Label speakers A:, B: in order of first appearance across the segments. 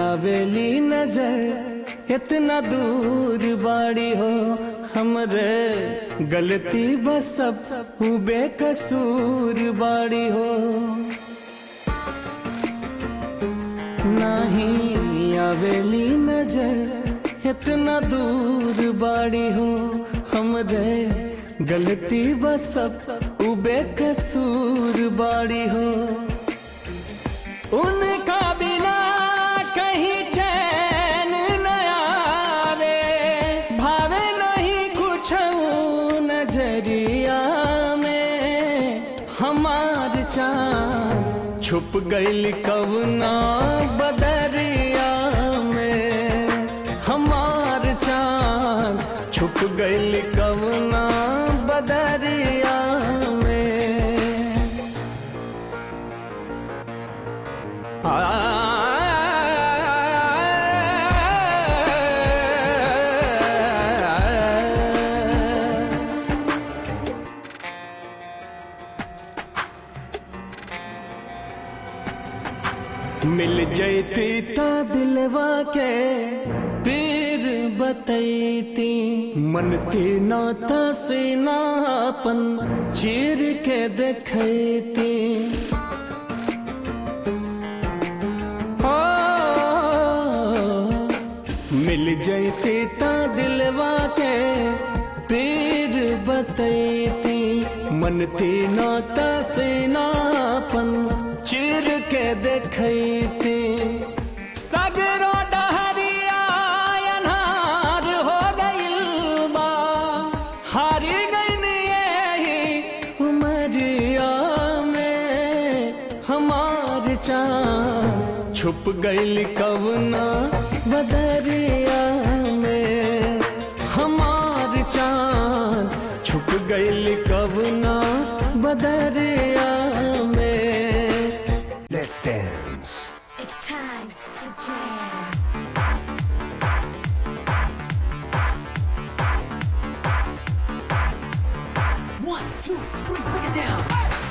A: आवेली नजर इतना दूर बाड़ी हो हमरे गलती बस सब उ बेकसूर बाड़ी हो नहीं आवेली नजर इतना दूर बाड़ी हो हमरे गलती बस सब उ बेकसूर बाड़ी हो उनका बिना कहीं चैन न आवे भावे नहीं कुछ नजरिया में हमार चांद छुप गईल कवना बदरिया में हमार चांद छुप गईल कवना बदरिया में मिल जैती ता दिलवा के पीर बतैती मन के नाता से नापन चीर के देखती मिल जैती ता दिलवा के पीर बतैती मन तीना से नापन चिर के देखैती सगरो डहरिया अनहार हो गइल बा हारी गइन यही उमरिया में हमार चांद छुप गइल कवना बदरिया में हमार चांद छुप गइल कवना बदरिया में
B: Let's dance.
C: It's time to jam.
D: One, two, three, break it down.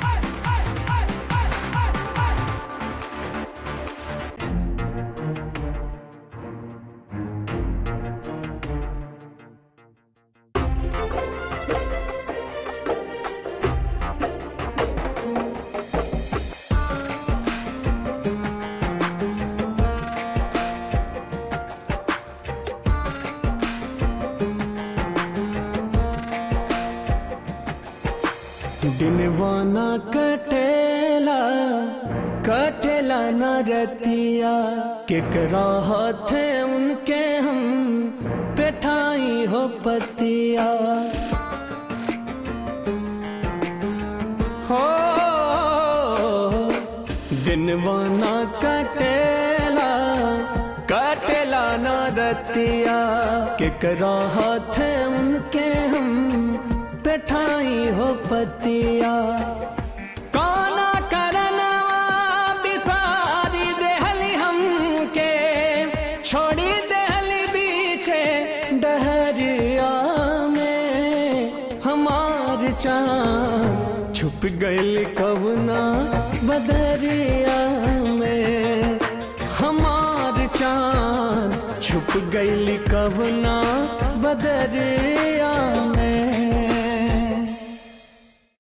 A: दिनवाना कटेला कटेला न रतिया केकरा हाथे उनके हम पेठाई हो पतिया हो दिनवाना कटेला कटेला न रतिया केकरा हाथे उनके हम पेठाई हो पतिया काना करनवा बिसारी देहली हमके छोड़ी देहली बीचे डहरिया में हमार चांद छुप गइल कवना बदरिया में हमार चांद छुप गइल कवना बदरिया